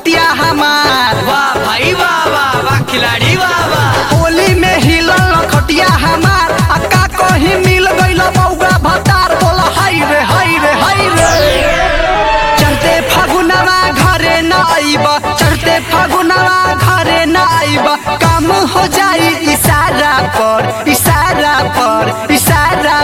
खटिया हमार वाह भाई वाह वाह वाह खिलाड़ी वाह वाह होली में हिलल खटिया हमार आ का कहीं मिल गइल बौगा भतार बोला हाय रे हाय रे हाय रे चढ़ते फागुनवा घरे न आइब चढ़ते फागुनवा घरे न आइब काम हो जाई इशारा पर इशारा पर इशारा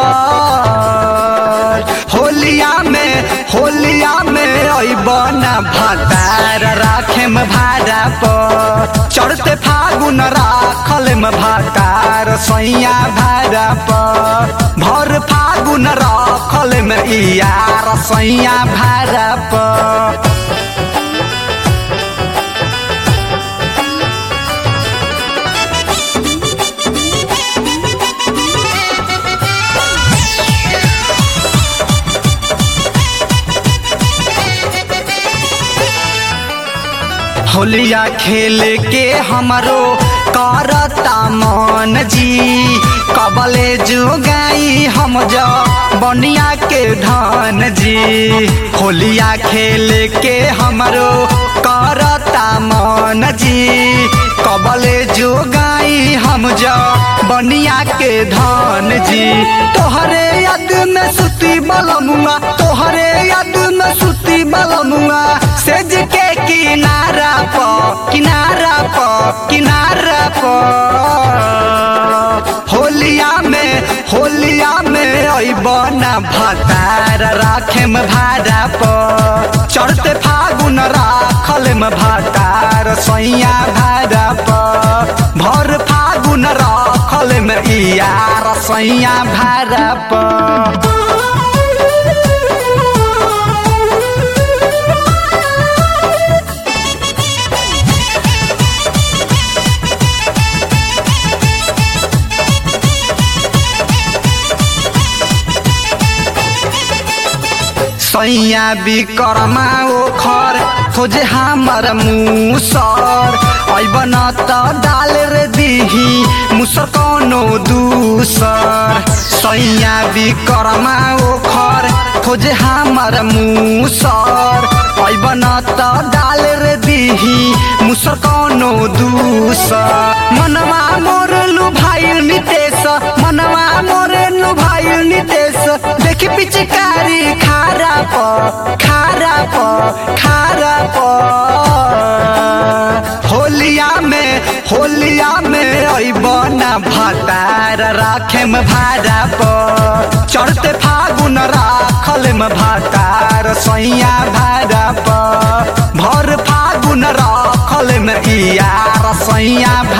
पर होलिया में होलिया में आइब ना भतार राखे में भाड़ा पर चढ़ते फागुन राखल में भतार सैया भाड़ा पर भर फागुन राखल में यार सैया भाड़ा पर होलिया खेल के हमरो करता मन जी कबले जो गाई हम जा बनिया के धन जी होलिया खेल के हमरो करता मन जी कबले जो गाई हम जा बनिया के धन जी तोहरे याद में सुती बलमुआ तोहरे याद में सुती बलमुआ सेज के किनारा प किनारा प किनारा प होलिया में होलिया में अइब ना भतार राखे में भाड़ा प चढ़ते फागुन राखल में भतार सैया भाड़ा प भर फागुन राखल में यार सैया भाड़ा प सैया बिकरमा ओखर खोजे हमर मुसर ऐब न त डाल रे दिही मुसर कौनो दूसर सैया बिकरमा ओखर खोजे हमर मुसर ऐब न त डाल रे दिही मुसर कौनो दूसर मनवा मोर लुभाइल नितेश मनवा मोर लुभाइल नितेश देखि पिचकारी खारा प खारा प खारा प होलिया में होलिया में अइब ना भतार राखे में भाड़ा प चढ़ते फागुन राखल में भतार सैया भाड़ा प भर फागुन राखल में यार सैया